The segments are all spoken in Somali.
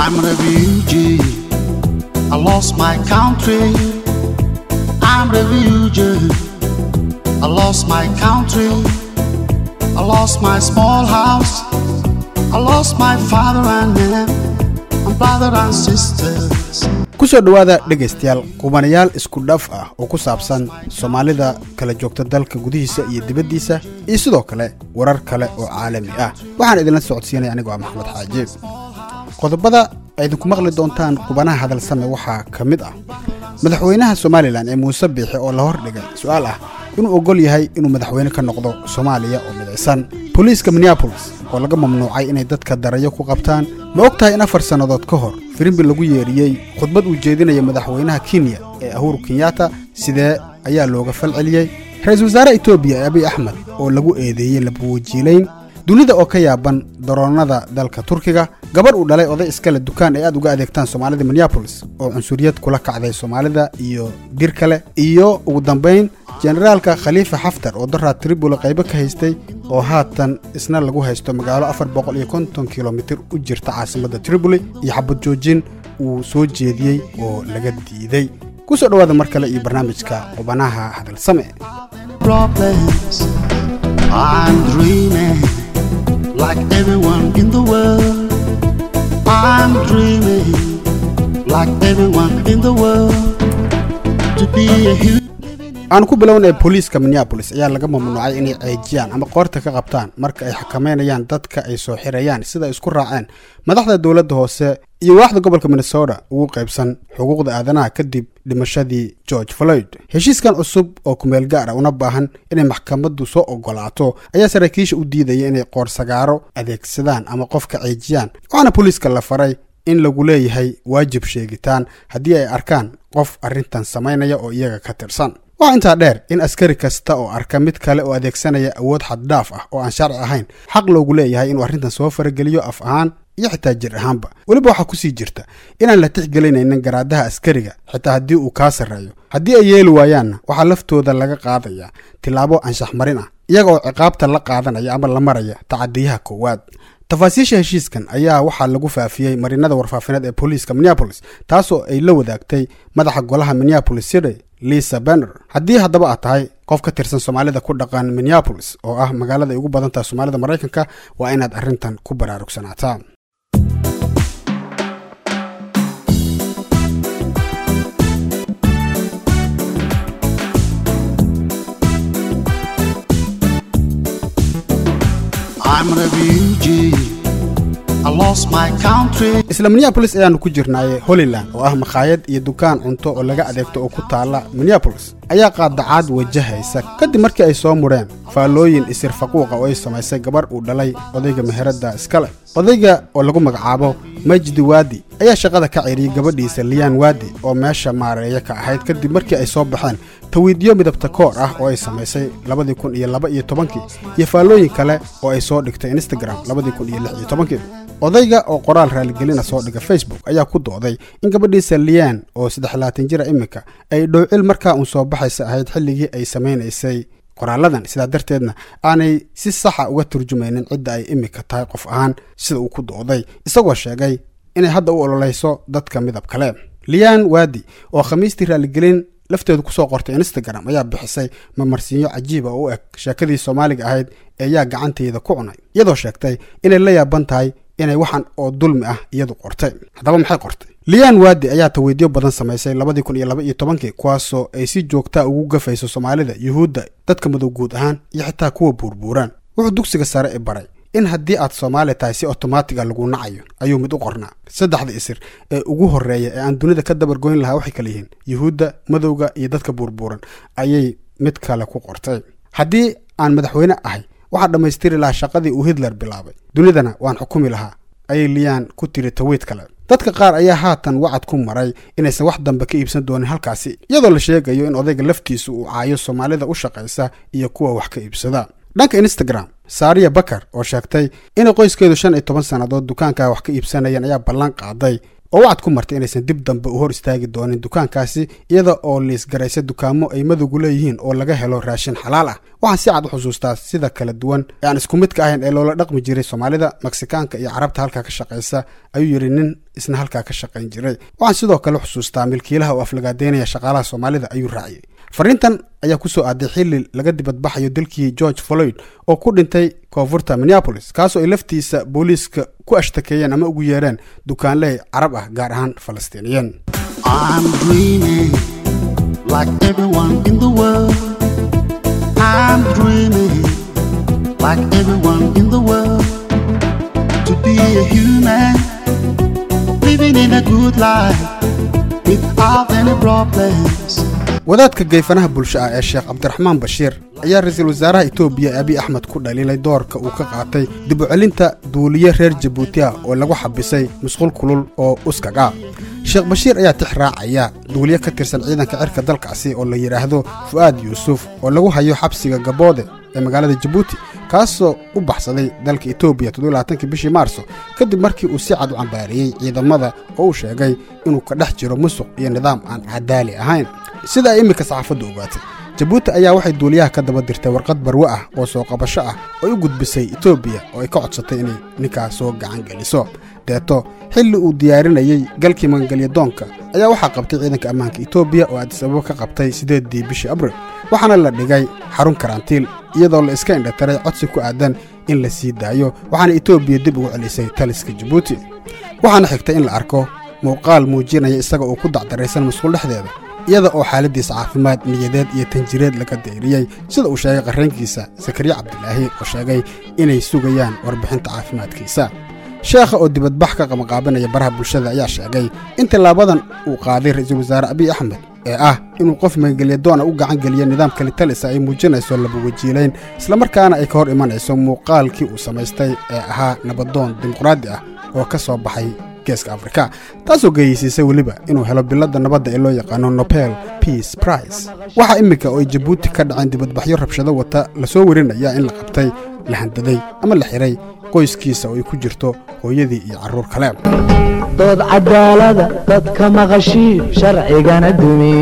I'm a refugee. I lost my country. I'm a refugee. I lost my country. I lost my small house. I lost my father and mother, and brother and sisters. kusoo dhowaada dhegaystayaal qubanayaal isku dhaf ah oo ku saabsan soomaalida kala joogta dalka gudihiisa iyo dibaddiisa iyo sidoo kale warar kale oo caalami ah waxaan idinla socodsiinaya anigoo ah maxamed xaaji qodobada ay idinku maqli doontaan qubanaha hadalsame waxaa ka mid ah madaxweynaha somalilan ee muuse biixi oo la hordhigay su-aal ah inuu oggol yahay inuu madaxweyne ka noqdo soomaaliya oo midaysan booliiska minneabolis oo laga mamnuucay inay dadka darayo ku qabtaan ma og tahay in afar sannadood ka hor firimbi lagu yeeriyey khudbad uu jeedinaya madaxweynaha kenya ee ahuru kenyatta sidee ayaa looga fal celiyey ra-iisul wasaare etoobiya abiy axmed oo lagu eedeeyey labawajiilayn dunida oo ka yaaban daroonada dalka turkiga gabarh uu dhalay oday iskale dukaan ay aad uga adeegtaan soomaalida minneabolis oo cunsuriyad kula kacday soomaalida iyo dir kale iyo ugu dambayn generaalka khaliifa xaftar oo daraa tribula qaybo ka haystay oo haatan isna lagu haysto magaalo afar boqol iyo konton kilomitir u jirta caasimadda triboli iyo xabad joojin uu soo jeediyey oo laga diiday ku soo dhowaada mar kale iyo barnaamijka qubanaha hadalsame Problems. I'm dreaming like everyone in the world. I'm dreaming like everyone in the world to be a hero. aan ku bilownay booliiska minneabolis ayaa laga mamnuucay inay ceejiyaan ama qoorta ka qabtaan marka ay xakameynayaan dadka ay soo xirayaan sida ay isku raaceen madaxda dowladda hoose iyo waaxda gobolka minnesota ugu qaybsan xuquuqda aadanaha kadib dhimashadii george floyd heshiiskan cusub oo kumeel gaar ah una baahan inay maxkamaddu soo ogolaato ayaa saraakiisha u diidaya inay qoorsagaaro adeegsadaan ama qofka ceejiyaan waxaana booliiska la faray in lagu leeyahay waajib sheegitaan haddii ay arkaan qof arrintan samaynaya oo iyaga ka tirsan waxaa intaa dheer in askari kasta oo arka mid kale oo adeegsanaya awood xaddhaaf ah oo aan sharci ahayn xaq loogu leeyahay inuu arrintan soo farageliyo af ahaan iyo xitaa jir ahaanba weliba waxaa kusii jirta inaan la tixgelinaynin garaadaha askariga xitaa haddii uu kaa sarreeyo haddii ay yeeli waayaanna waxaa laftooda laga qaadayaa tillaabo anshax marin ah iyaga oo ciqaabta la qaadanaya ama la maraya tacadiyaha koowaad tafaasiisha heshiiskan ayaa waxaa lagu faafiyey marinada warfaafineed ee booliiska minneabolis taasoo ay la wadaagtay madaxa golaha minneabolis city lisa benner haddii haddaba aad tahay qof ka tirsan soomaalida ku dhaqan minneabolis oo ah magaalada ay ugu badan tahay soomaalida maraykanka waa inaad arrintan ku baraarugsanaataa I'm a refugee. I lost my country. isla minneabolis ayaanu ku jirnaaye holyland oo ah makhaayad iyo dukaan cunto oo laga adeegto oo ku taala minneabolis ayaa qaadacaad wajahaysa kadib markii ay soo mudheen faallooyin isir faquuqa oo ay samaysay gabarh uu dhalay odayga meheradda iskale odayga oo lagu magacaabo majdi waadi ayaa shaqada ka ceeriyey gabadhiisa liyaan waadi oo meesha maareeya ka ahayd kadib markii ay soo baxeen tawiidyo midabta koor ah oo ay samaysay labadii kun iyo laba iyo tobankii iyo faallooyin kale oo ay soo dhigtay instagram labadii kun iyo lix iyo tobankii odayga oo qoraal raaligelina soo dhiga facebook ayaa ku dooday in gabadhiisa liyaan oo saddex laatan jira iminka ay dhowcil markaa uun soo baxaysa ahayd xilligii ay samaynaysay qoraaladan sidaa darteedna aanay si saxa uga turjumaynin cidda ay iminka tahay qof ahaan sida uu ku dooday isagoo sheegay inay hadda u ololeyso dadka midab kale liyaan waadi oo khamiistii raaligelin lafteedu kusoo qortay instagram ayaa bixisay mamarsiinyo cajiiba oo u eg sheekadii soomaaliga ahayd ee yaa gacanteeda ku cunay iyadoo sheegtay inay la yaaban tahay inay waxan oo dulmi ah iyadu qortay haddaba maxay qortay liyaan waadi ayaa tawiidyo badan samaysay labadii kun iyo laba iyo tobankii kuwaasoo ay si joogtaa ugu gafayso soomaalida yuhuudda dadka madow guud ahaan iyo xitaa kuwa buurbuuraan wuxuu dugsiga sare i baray in haddii aad soomaali tahay si otomaatiga lagu nacayo ayuu mid u qornaa saddexda isir ee ugu horreeya ee aan dunida ka dabargoyn lahaa waxay kala yihiin yuhuudda madowga iyo dadka buurbuuran ayay mid kale ku qortay haddii aan madaxweyne ahay waxaan dhammaystiri lahaa shaqadii uu hitler bilaabay dunidana waan xukumi lahaa ayay liyaan ku tiri tawiid kale dadka qaar ayaa haatan wacad ku maray inaysan wax dambe ka iibsan doonin halkaasi iyadoo la sheegayo in odayga laftiisu uu caayo soomaalida u shaqaysa iyo kuwa wax ka iibsada dhanka instagram saariya bakar oo sheegtay inay qoyskeedu shan iyo toban sannadood dukaankaa wax ka iibsanayeen ayaa ballan qaaday oo wacad ku martay inaysan dib dambe u hor istaagi doonin dukaankaasi iyada oo liisgaraysa dukaamo ay madowgu leeyihiin oo laga helo raashin xalaal ah waxaan si cad u xusuustaa sida kala duwan ee aan isku midka ahayn ee loola dhaqmi jiray soomaalida meksikaanka iyo carabta halkaa ka shaqaysa ayuu yidhi nin isna halkaa ka shaqayn jiray waxaan sidoo kale xusuustaa milkiilaha oo aflagaadeynaya shaqaalaha soomaalida ayuu raaciyey fariintan ayaa ku soo aaday xilli laga dibadbaxayo dalkii george floyd oo ku dhintay koonfurta minneapolis kaasoo ay laftiisa booliiska ku ashtakeeyeen ama ugu yeereen dukaanley carab ah gaar ahaan falastiiniyiin I'm dreaming like everyone in the world. I'm dreaming like everyone in the world to be a human, living in a good life without any problems. wadaadka geyfanaha bulsho ah ee sheekh cabdiraxmaan bashiir ayaa ra-iisul wasaaraha etoobiya abiy axmed ku dhaliilay doorka uu ka qaatay dib u celinta duuliye reer jabuuti ah oo lagu xabisay musqul kulul oo uskag ah sheekh bashiir ayaa tix raacaya duuliye ka tirsan ciidanka cirka dalkaasi oo la yidhaahdo fu'aad yuusuf oo lagu hayo xabsiga gaboode ee magaalada jabuuti kaasoo u baxsaday dalka etoobiya toddobaaatankii bishii maarso kadib markii uu si cad u cambaariyey ciidamada oo uu sheegay inuu ka dhex jiro musuq iyo nidaam aan cadaali ahayn sida ay iminka saxaafaddu ogaatay jabuuti ayaa waxay duuliyaha ka daba dirtay warqad barwe ah oo soo qabasho ah oo ay u gudbisay etoobiya oo ay ka codsatay inay ninkaas soo gacan geliso deeto xilli uu diyaarinayey galkii magangelyadoonka ayaa waxaa qabtay ciidanka ammaanka etoobiya oo addis ababa ka qabtay siddeeddii bishii abril waxaana la dhigay xarun karantiil iyadoo la iska indhatiray codsi ku aadan in la sii daayo waxaana etoobiya dib ugu celisay taliska jabuuti waxaana xigtay in la arko muuqaal muujinaya isaga oo ku dacdaraysan musqul dhexdeeda iyada oo xaaladiisa caafimaad niyadeed iyo tanjireed laga dayriyey sida uu sheegay qarraynkiisa sakariya cabdilaahi oo sheegay inay sugayaan warbixinta caafimaadkiisa sheekha oo dibadbax ka qabanqaabinaya baraha bulshada ayaa sheegay in tillaabadan uu qaaday ra-iisul wasaare abiy axmed ee ah inuu qof magangelyadoona u gacan geliyo nidaamka litalisa ay muujinayso labawajiilayn islamarkaana ay ka hor imanayso muuqaalkii uu samaystay ee ahaa nabadoon dimuqraadi ah oo ka soo baxay geeska afrika taasoo geeyeysiisay weliba inuu helo biladda nabadda ee loo yaqaano nobel peace price waxaa iminka oo ay jabuuti ka dhaceen dibadbaxyo rabshado wata lasoo warinaya in la qabtay la handaday ama la xiray qoyskiisa oo ay ku jirto hooyadii iyo carruur kale dood cadaalada dadka maqashii sharcigana dumi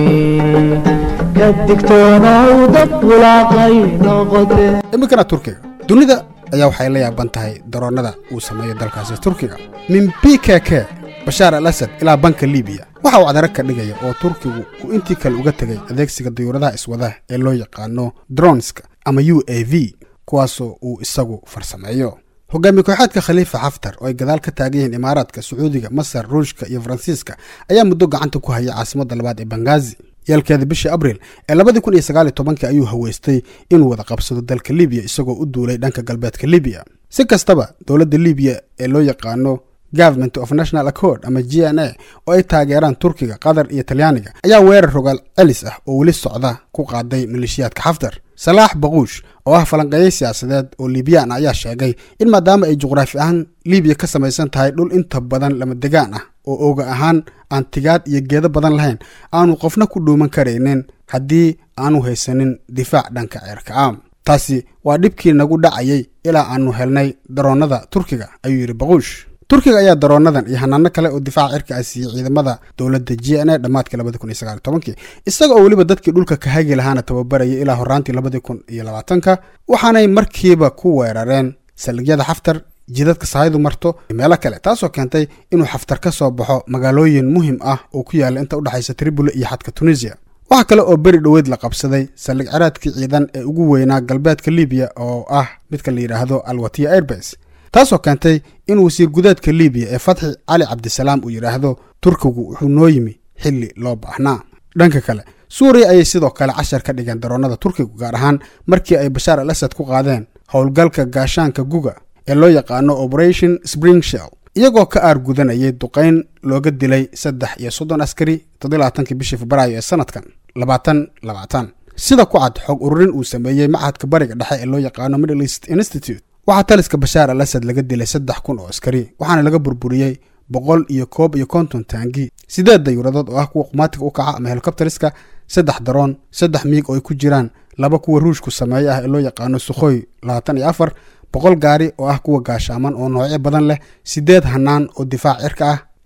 ka digtoonow dad bulaaqay noqote iminkana turkiga dunida ayaa waxay la yaaban tahay daroonnada uu sameeyo dalkaasi turkiga min b k k bashaar al asad ilaa banka libiya waxa uu cadaro ka dhigaya oo turkigu uu intii kale uga tegay adeegsiga dayuuradaha iswadaha ee loo yaqaano dronska ama u a v kuwaasoo uu isagu farsameeyo hogaamiye kooxaadka khaliifa xaftar oo ay gadaal ka taagan yihiin imaaraadka sacuudiga masar ruushka iyo faransiiska ayaa muddo gacanta ku hayay caasimadda labaad ee bangazi yeelkeeda bishii abril ee labadii kun iyo sagaaliyo tobankii ayuu haweystay inuu wada qabsado dalka libiya isagoo u duulay dhanka galbeedka libiya si kastaba dowladda libiya ee loo yaqaano government of national accord ama g n a oo ay taageeraan turkiga qatar iyo talyaaniga ayaa weerar rogaal celis ah oo weli socda ku qaaday maleeshiyaadka xaftar salaax baquush oo ah falanqeeye siyaasadeed oo liibiyaan ah ayaa sheegay in maadaama ay juqraafi ahaan libiya ka samaysan tahay dhul inta badan lama degaan ah oo ooga ahaan aan tigaad iyo geedo badan lahayn aanu qofna ku dhuuman karaynin haddii aanu haysanin difaac dhanka ceerka ah taasi waa dhibkii nagu dhacayay ilaa aanu helnay daroonnada turkiga ayuu yidhi baquush turkiga ayaa daroonadan iyo hanaano kale oo difaaca cirka ah siiyey ciidamada dowladda g n a dhammaadkii labadi kun iyo sagaal tobankii isaga oo weliba dadkii dhulka ka hagi lahaana tababarayay ilaa horaantii labadi kun iyo labaatanka waxaanay markiiba ku weerareen saldhigyada xaftar jidadka sahaydu marto iyo meelo kale taasoo keentay inuu xaftar ka soo baxo magaalooyin muhim ah oo ku yaalla inta udhexaysa tribuli iyo xadka tunisiya waxaa kale oo beri dhoweyd la qabsaday saldhig ciraadkii ciidan ee ugu weynaa galbeedka libiya oo ah midka la yidhaahdo alwatiya airbase taasoo keentay in wasiir gudaedka libiya ee fatxi cali cabdisalaam uu yidhaahdo turkigu wuxuu noo yimi xilli loo baahnaa dhanka kale suuriya ayay sidoo kale cashar ka dhigeen daroonnada turkigu gaar ahaan markii ay bashaar al asad ku qaadeen howlgalka gaashaanka guga ee loo yaqaano operation spring shell iyagoo ka aargudanayay duqayn looga dilay saddex iyo soddon askari toddobaatankii bishii febraayo ee sanadkan labaatan labaatan sida ku cad xog ururin uu sameeyey machadka bariga dhexe ee loo yaqaano middle east institute waxaa taliska bashaar al asad laga dilay saddex kun oo askari waxaana laga burburiyey boqol iyo koob iyo konton taangi sideed dayuuradood oo ah kuwa qumaatiga u kaca ama helikobteriska saddex daroon saddex miig oo ay ku jiraan laba kuwa ruushku sameeye ah ee loo yaqaano sukhoy labaatan iyo afar boqol gaari oo ah kuwa gaashaaman oo noocyo badan leh sideed hanaan oo difaac cirka ah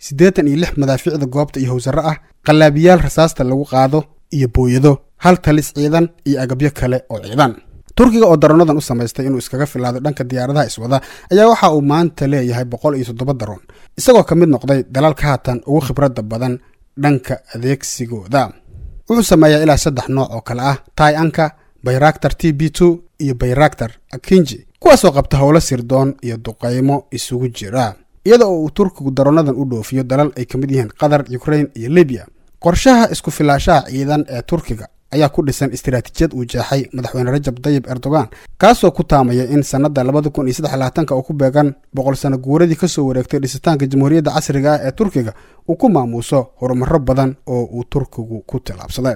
siddeetan iyo lix madaafiicda goobta iyo howsarro ah qallaabiyaal rasaasta lagu qaado iyo booyado hal talis ciidan iyo agabyo kale oo ciidan turkiga oo daroonadan u samaystay inuu iskaga filaado dhanka diyaaradaha iswada ayaa waxa uu maanta leeyahay boqol iyo toddoba daroon isagoo ka mid noqday dalalka haatan ugu khibradda badan dhanka adeegsigooda wuxuu sameeyaa ilaa saddex nooc oo kale ah tai anka bayraktar t b two iyo bayraktar akinji kuwaasoo qabta howlo sirdoon iyo duqaymo isugu jira iyada oo uu turkigu daroonadan u dhoofiyo dalal ay ka mid yihiin qatar ukrain iyo libiya qorshaha isku filaashaha ciidan ee turkiga ayaa ku dhisan istiraatiijiyad uu jeexay madaxweyne rajab dayib erdogan kaasoo ku taamaya in sannadda labada kun iyo saddex labaatanka oo ku beegan boqol sano guuradii kasoo wareegtay dhisitaanka jamhuuriyadda casriga ah ee turkiga uu ku maamuuso horumaro badan oo uu turkigu ku tillaabsaday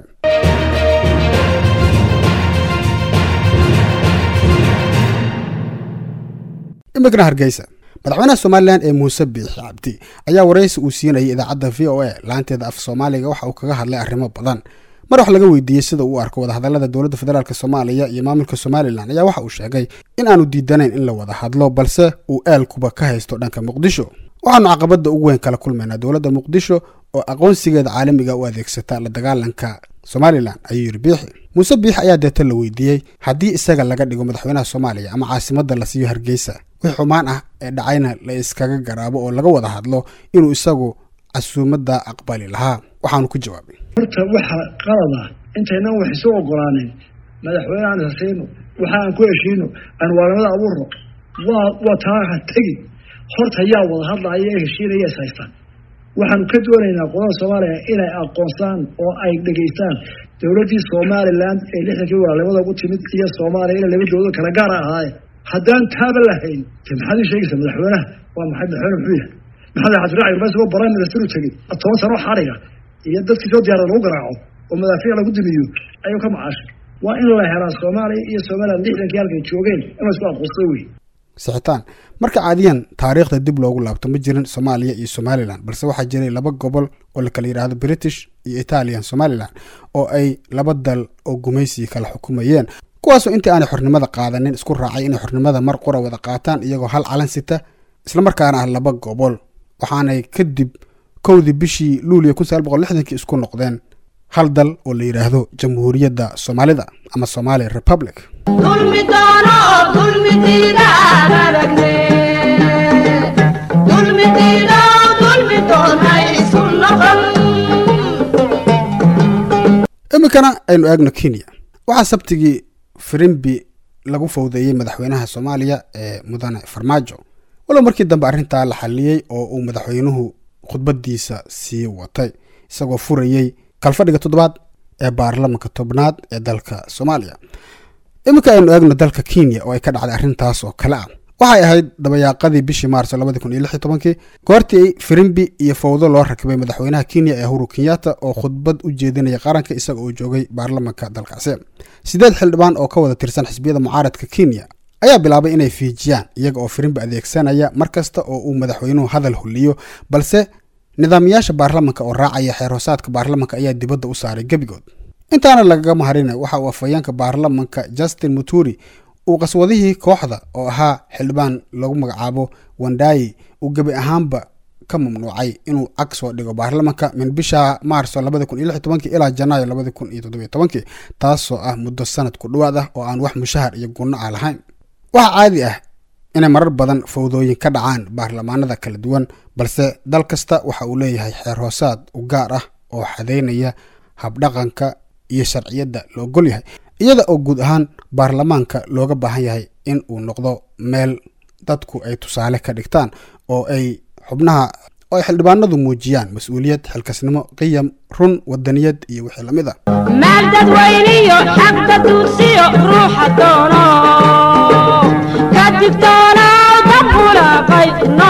imikna hargeysa madaxweynaha somalilan ee muuse biixi cabdi ayaa waraysi uu siinayay idaacadda v o a laanteeda af soomaaliga waxa uu kaga hadlay arrimo badan mar wax laga weydiiyey sida uu arko wadahadallada dowladda federaalk soomaaliya iyo maamulka somalilan ayaa waxa uu sheegay in aanu diidanayn in la wada hadlo balse uu eelkuba ka haysto dhanka muqdisho waxaanu caqabadda ugu weyn kala kulmaynaa dowladda muqdisho oo aqoonsigeeda caalamiga u adeegsata la dagaalanka somalilan ayuu yidhi biixi muuse biixi ayaa deeta la weydiiyey haddii isaga laga dhigo madaxweynaha soomaaliya ama caasimadda la siiyo hargeysa wixii xumaan ah ee dhacayna la iskaga garaabo oo laga wada hadlo inuu isagu casuumadda aqbali lahaa waxaanu ku jawaabay horta waxa qalada intaynan wax isu ogolaanin madaxweyne aan hasiino waxa aan ku heshiino aan waalamada abuurno waa waa taaha tegi horta yaa wada hadlaya ee heshiinaya is haystaan waxaanu ka doonaynaa qolada soomaaliya inay aqoonsaan oo ay dhegaystaan dowladdii somalilan ee lixdankii walaalimada ugu timid iyo soomaaliya ina laba dowlado kala gaara ahaaye haddaan taaba lahayn de maxaad ii sheegaysaa madaxweynaha waa maxay madaxweyne muxuu yahay maxamed xadiraaci rumaysagoo prime minister u tegey toban sano xadhiga iyo dadkii soo diyaarada lagu garaaco oo madaafiic lagu dimiyo ayuu ka macaashay waa in la helaa soomaaliya iyo somalilan lixdankii halkay joogeen in la isku aqoonsta wey sixitaan marka caadiyan taariikhda dib loogu laabto ma jirin soomaaliya iyo somalilan balse waxaa jiray laba gobol oo la kala yidhaahdo british iyo italian somalilan oo ay laba dal oo gumaysi kala xukumayeen kuwaasoo intii aanay xornimada qaadanin isku raacay inay xornimada mar qura wada qaataan iyagoo hal calan sita islamarkaana ah laba gobol waxaanay kadib kowdii bishii luuliya kun sagaal boqol lixdankii isku noqdeen hal dal oo la yidhaahdo jamhuuriyadda soomaalida ama somali republic dulmi doono dulmi diidaan aragne dulmi diido dulmi doona isu noqon iminkana aynu eegno kenya waxaa sabtigii firimbi lagu fowdeeyey madaxweynaha soomaaliya ee mudane farmaajo walow markii dambe arrintaa la xaliyey oo uu madaxweynuhu khudbadiisa sii watay isagoo furayey kalfadhiga toddobaad ee baarlamanka tobnaad ee dalka soomaaliya iminka aynu eegno dalka kenya oo ay ka dhacday arrintaas oo kale ah waxay ahayd dabayaaqadii bishii maarso labadi kun iyo lix iyo tobankii goortii firimbi iyo fowdo loo rakibay madaxweynaha kenya ee huru kenyatta oo khudbad u jeedinaya qaranka isaga oo joogay baarlamanka dalkaasi sideed xildhibaan oo ka wada tirsan xisbiyada mucaaradka kenya ayaa bilaabay inay fiijiyaan iyaga oo firimbi adeegsanaya mar kasta oo uu madaxweynuhu hadal huliyo balse nidaamiyaasha baarlamanka oo raacaya xeer hoosaadka baarlamanka ayaa dibadda u saaray gebigood intaana lagaga maharina waxa uu afhayeenka baarlamanka justin muturi uu qaswadihii kooxda oo ahaa xildhibaan lagu magacaabo wandayi uu gebi ahaanba ka mamnuucay inuu cag soo dhigo baarlamanka min bisha maarso labadi kun iyo lix iyo tobankii ilaa janaayo labadi kun iyo toddobiyo tobankii taasoo ah muddo sanad ku dhowaad ah oo aan wax mushahar iyo gunno ah lahayn waxaa caadi ah inay marar badan fowdooyin ka dhacaan baarlamaanada kala duwan balse dal kasta waxa uu leeyahay xeer hoosaad u gaar ah oo xadeynaya habdhaqanka iyo sharciyadda la ogol yahay iyada oo guud ahaan baarlamaanka looga baahan yahay in uu noqdo meel dadku ay tusaale ka dhigtaan oo ay xubnaha oo ay xildhibaanadu muujiyaan mas-uuliyad xilkasnimo qiyam run wadaniyad iyo wixii lamid ah maal dadweyniyo xagta duursiyo ruuxa doono ka digtoona dad bulaaqay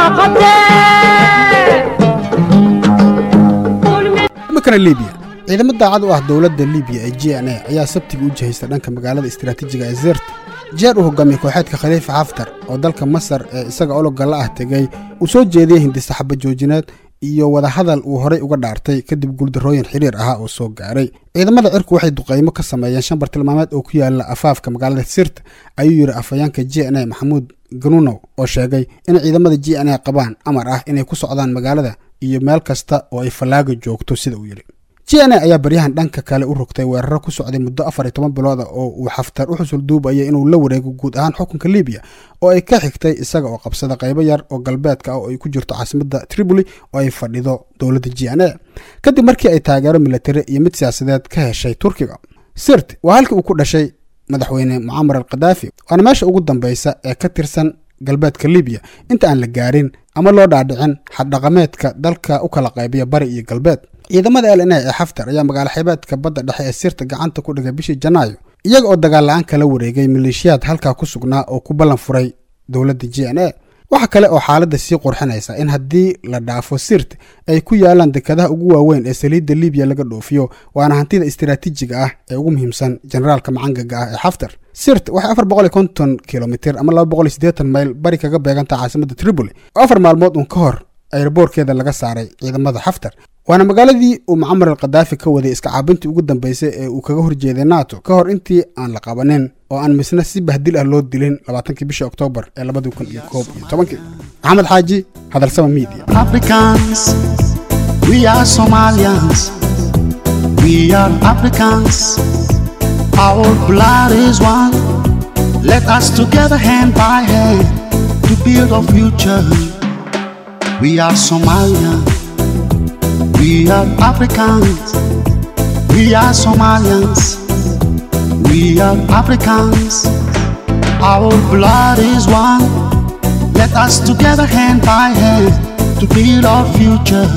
noqotee iminkana libiya ciidamo daacad u ah dowladda libiya ee j n a ayaa sabtiga u jihaysta dhanka magaalada istiraatiijiga ee zert jeer uu hogaamiyey kooxeedka khaliifa xaftar oo dalka masar ee isaga ologga la ah tegey uu soo jeediyey hindisaxaba joojineed iyo wadahadal uu horay uga dhaartay kadib guuldarrooyin xiriir ahaa oo soo gaaray ciidamada cirku waxay duqaymo ka sameeyeen shan bartilmaameed oo ku yaala afaafka magaalada sirt ayuu yidhi afhayeenka j n a maxamuud ganunow oo sheegay in ciidamada j n a qabaan amar ah inay ku socdaan magaalada iyo meel kasta oo ay fallaaga joogto sida uu yidhi j n a ayaa baryahan dhanka kale u rogtay weeraro ku socday muddo afar iyo toban bilooda oo uu xaftar u xusul duubayay inuu la wareego guud ahaan xukunka libiya oo ay ka xigtay isaga oo qabsada qaybo yar oo galbeedka ah oo ay ku jirto caasimadda tripoli oo ay fadhido dowladda j n a kadib markii ay taageero militari iyo mid siyaasadeed ka heshay turkiga sirt waa halkii uu ku dhashay madaxweyne mucamar al khadaafi waana meesha ugu dambeysa ee ka tirsan galbeedka libiya inta aan la gaarin ama loo dhaadhicin xaddhaqameedka dalka u kala qaybiya bari iyo galbeed ciidamada l n a ee xaftar ayaa magaalo xeebeedka badda dhexe ee sirta gacanta ku dhigay bishii janaayo iyaga oo dagaal la-aan kala wareegay maleeshiyaad halkaa ku sugnaa oo ku ballan furay dowladda j n a waxa kale oo xaaladda sii qurxinaysa in haddii la dhaafo sirt ay ku yaalaan dekadaha ugu waaweyn ee saliidda libiya laga dhoofiyo waana hantida istiraatiijiga ah ee ugu muhiimsan generaalka macangaga ah ee xaftar sirt waxay afar boqol iyo konton kilomitir ama laba boqol iyo siddeetan mayl bari kaga beegantaha caasimadda tripoli oo afar maalmood uun ka hor ayraboorkeeda laga saaray ciidamada xaftar waana magaaladii uu mucamar al khadaafi ka waday iska caabintii ugu dambeysay ee uu kaga horjeeday nato ka hor intii aan la qabanin oo aan misna si bahdil ah loo dilin labaatankii bishii oktoobar ee labadii kun iyo koob iyo tobankii maxamed xaaji hadalsama media Africans, we are Somalians, we are Africans, our blood is one. Let us together hand by hand to build a future. We are Somalians, we are Africans, we are Somalians, we are Africans, our blood is one. Let us together hand by hand to build our future.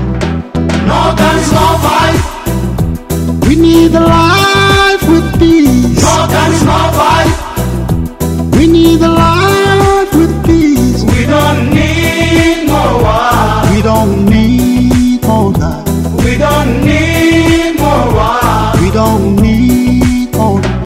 No guns, no fight. We need a life with peace. No guns, no fight. We need a life with peace. We don't need more war. We don't need more love. We don't need more war. We don't need